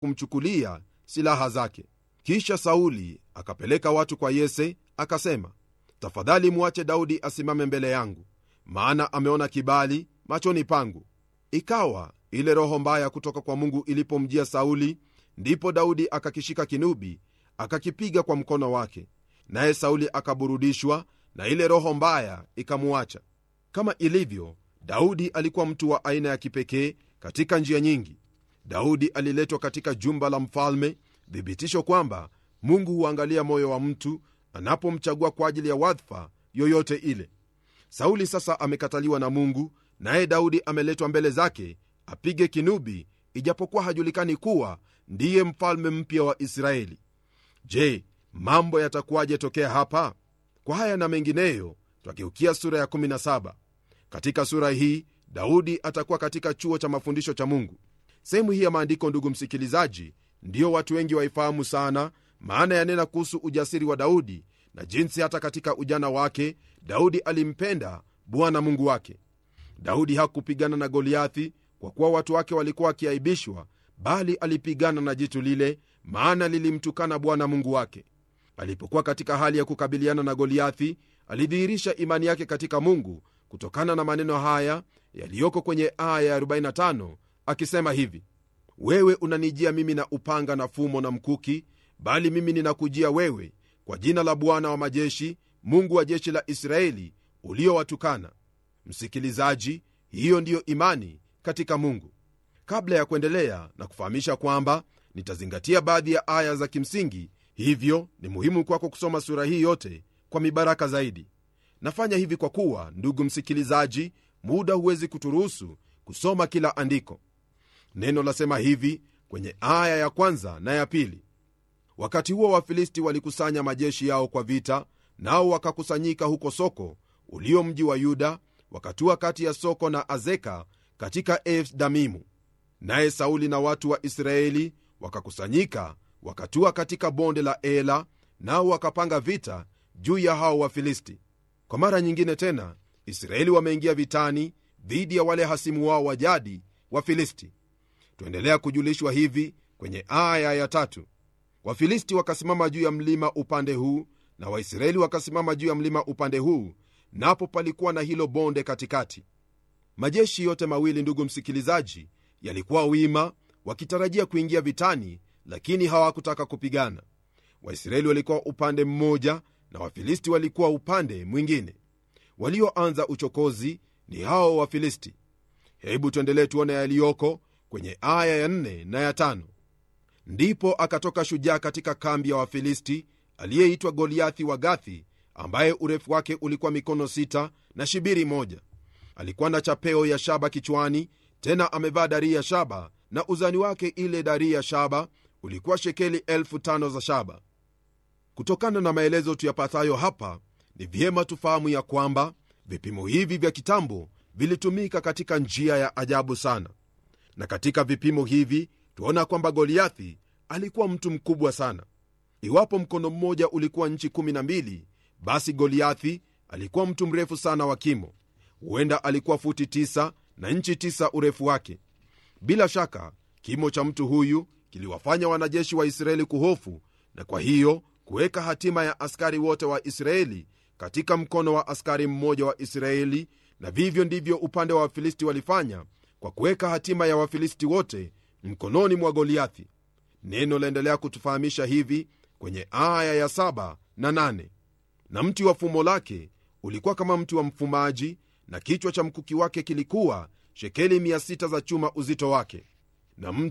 kumchukulia silaha zake kisha sauli akapeleka watu kwa yese akasema tafadhali mwache daudi asimame mbele yangu maana ameona kibali machoni pangu ikawa ile roho mbaya kutoka kwa mungu ilipomjia sauli ndipo daudi akakishika kinubi akakipiga kwa mkono wake naye sauli akaburudishwa na ile roho mbaya ikamuacha kama ilivyo daudi alikuwa mtu wa aina ya kipekee katika njia nyingi daudi aliletwa katika jumba la mfalme thibitisho kwamba mungu huangalia moyo wa mtu anapomchagua kwa ajili ya wadhifa yoyote ile sauli sasa amekataliwa na mungu naye daudi ameletwa mbele zake apige kinubi ijapokuwa hajulikani kuwa ndiye mfalme mpya wa israeli je mambo yatakuwaje tokea hapa kwa haya na mengineyo twageukia sura ya 17 katika sura hii daudi atakuwa katika chuo cha mafundisho cha mungu sehemu hii ya maandiko ndugu msikilizaji ndiyo watu wengi waifahamu sana maana yanena kuhusu ujasiri wa daudi na jinsi hata katika ujana wake daudi alimpenda bwana mungu wake daudi hakupigana na goliathi kwa kuwa watu wake walikuwa wakiaibishwa bali alipigana na jitu lile maana lilimtukana bwana mungu wake alipokuwa katika hali ya kukabiliana na goliathi alidhihirisha imani yake katika mungu kutokana na maneno haya yaliyoko kwenye aya ya 45 akisema hivi wewe unanijia mimi na upanga na fumo na mkuki bali mimi ninakujia wewe kwa jina la bwana wa majeshi mungu wa jeshi la israeli uliowatukana msikilizaji hiyo ndiyo imani katika mungu kabla ya kuendelea na kufahamisha kwamba nitazingatia baadhi ya aya za kimsingi hivyo ni muhimu kwako kusoma sura hii yote kwa mibaraka zaidi nafanya hivi kwa kuwa ndugu msikilizaji muda huwezi kuturuhusu kusoma kila andiko neno lasema hivi kwenye aya ya kwanza na ya pili wakati huo wafilisti walikusanya majeshi yao kwa vita nao wakakusanyika huko soko ulio mji wa yuda wakatua kati ya soko na azeka katika efdamimu naye sauli na watu wa israeli wakakusanyika wakatua katika bonde la ela nao wakapanga vita juu ya hao wafilisti kwa mara nyingine tena israeli wameingia vitani dhidi ya wale hasimu wao wa jadi wafilisti tuendelea kujulishwa hivi kwenye aya ya tatu wafilisti wakasimama juu ya mlima upande huu na waisraeli wakasimama juu ya mlima upande huu napo palikuwa na hilo bonde katikati majeshi yote mawili ndugu msikilizaji yalikuwa wima wakitarajia kuingia vitani lakini hawakutaka kupigana waisraeli walikuwa upande mmoja na wafilisti walikuwa upande mwingine walioanza uchokozi ni hao wafilisti hebu tuendelee tuone yaliyoko kwenye aya ya 4 na ya 5 ndipo akatoka shujaa katika kambi ya wafilisti aliyeitwa goliathi wa gathi ambaye urefu wake ulikuwa mikono sita na shibiri moja alikuwa na chapeo ya shaba kichwani tena amevaa darii ya shaba na uzani wake ile darii ya shaba ulikuwa shekeli elfu tano za shaba kutokana na maelezo tuyapatayo hapa ni vyema tufahamu ya kwamba vipimo hivi vya kitambo vilitumika katika njia ya ajabu sana na katika vipimo hivi tuona kwamba goliathi alikuwa mtu mkubwa sana iwapo mkono mmoja ulikuwa nchi 12 basi goliathi alikuwa mtu mrefu sana wa kimo huenda alikuwa futi 9 na nchi 9 urefu wake bila shaka kimo cha mtu huyu kiliwafanya wanajeshi wa israeli kuhofu na kwa hiyo kuweka hatima ya askari wote wa israeli katika mkono wa askari mmoja wa israeli na vivyo ndivyo upande wa wafilisti walifanya kwa kuweka hatima ya wafilisti wote mkononi mwa goliathi neno laendelea kutufahamisha hivi kwenye aya ya 7 na 8 na mti wa fumo lake ulikuwa kama mti wa mfumaji na kichwa cha mkuki wake kilikuwa shekeli 600 za chuma uzito wake na mti